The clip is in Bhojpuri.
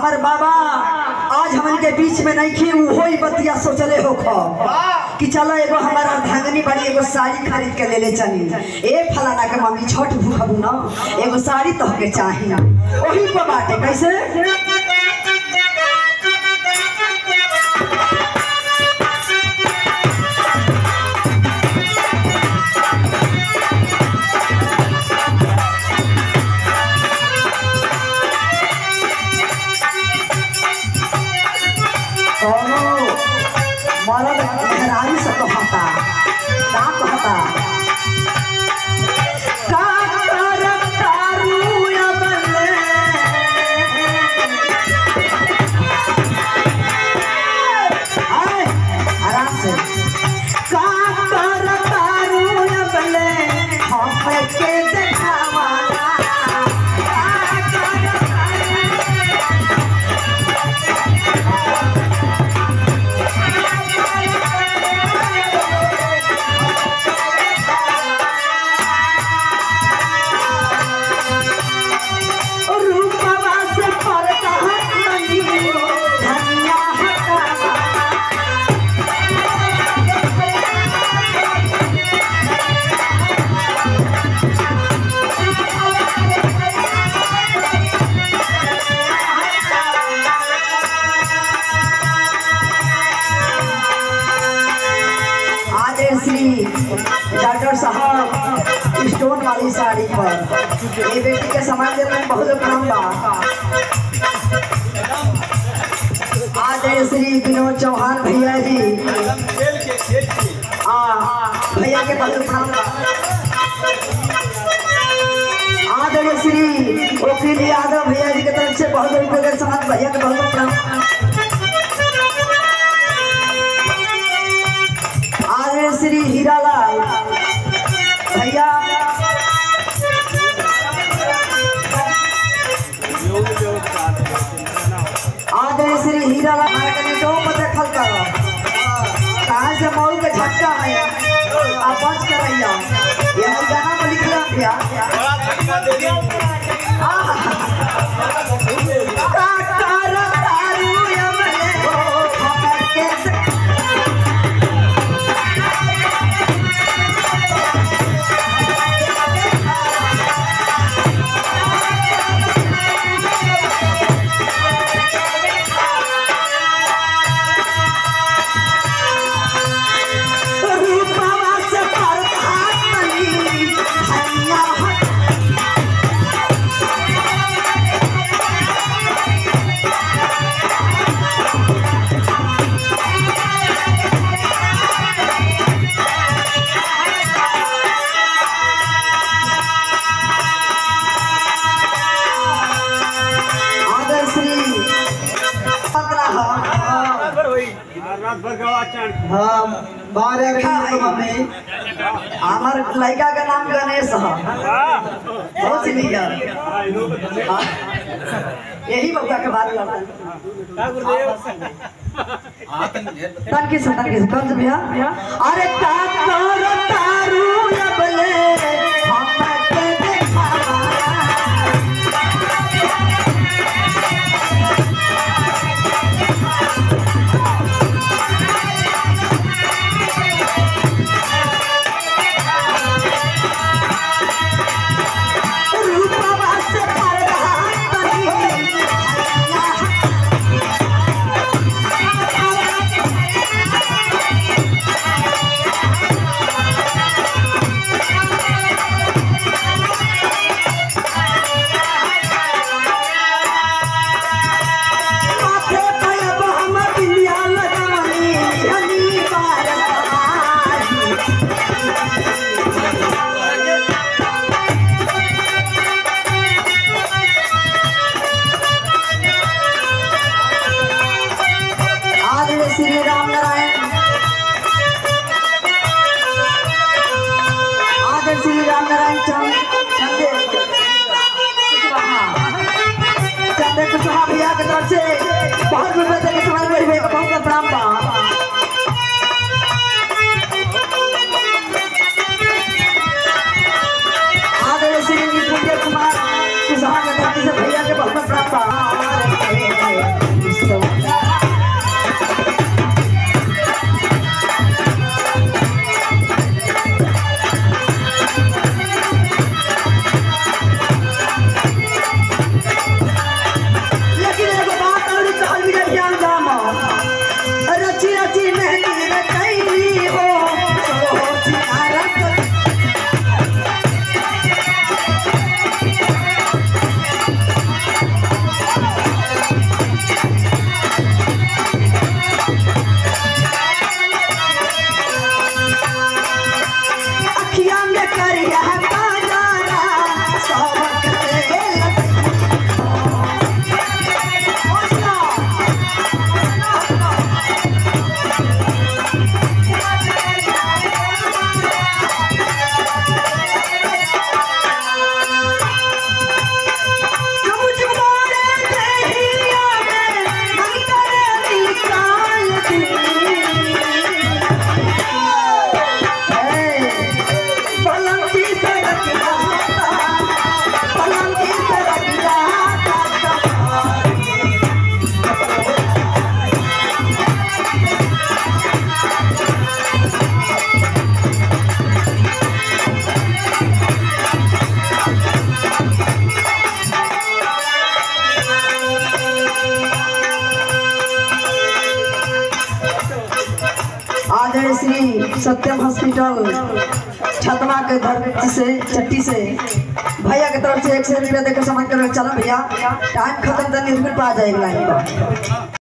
हमार बाबा आज हमन के बीच में नहीं खे उहो ही बतिया सोचले हो खो कि चलो एगो हमारा धांगनी बड़ी एगो साड़ी खरीद के ले ले चली ए फलाना के मम्मी छठ भूखबू ना एगो साड़ी तो के चाही ओही पर बाटे कैसे कोनो मरद मेहरानी से कहता का कहता का करब तारू अबले आए, आराम से का करब तारू अबले हम के देखावाना का करब रूपवा से परता हटनी धनिया हटावा आदेशी डॉक्टर साहब स्टोन वाली साड़ी पर ये बेटी के समाज में बहुत काम बा आदेश श्री विनोद चौहान भैया जी हाँ भैया के बहुत काम बा आदरणीय श्री वकील यादव भैया जी के तरफ से बहुत रुपये के समाज भैया के बहुत प्रणाम आदरणीय श्री हीरालाल भैया आदरणीय श्री हीरालाल हमारे कने दो पर देखल करो कहाँ से मऊ के झटका है आप बच कर रहिया ये हम गाना में लिख रहा भैया काकर तारू यमले हमर के रूपवा से परभातनी हरिया हट आदर श्री पंद्रह हाँ बारह में हमार लड़का का नाम गणेश है बहुत लिया हाँ। यही बबुआ के बात करता तन किस तन किस कौन से भैया अरे तारो तारू अबले हम के देखावा रूपवा से परभातनी माथे पे अब हम बिंदिया लगावनी हनी बार समाज आदरणीय श्री राम नारायण आदरणीय श्री राम नारायण चंद चंदे चंदे कुशवाहा भैया के तरफ से बहुत रुपए देके समाज में भैया को बहुत प्रणाम बा आदरणीय श्री निपुण कुमार कुशवाहा के तरफ से भैया के बहुत प्रणाम बा सबक से मुझमारे दहिया में मंतर निकाल दी पलंगी पे रख जाता पलंगी पे रख जाता आदरणीय श्री सत्यम हॉस्पिटल छतवा के धरती से चट्टी से भैया के तरफ से एक सौ रुपया देकर समझ कर चला भैया टाइम खत्म तो निर्भर पा जाएगा लाइन पर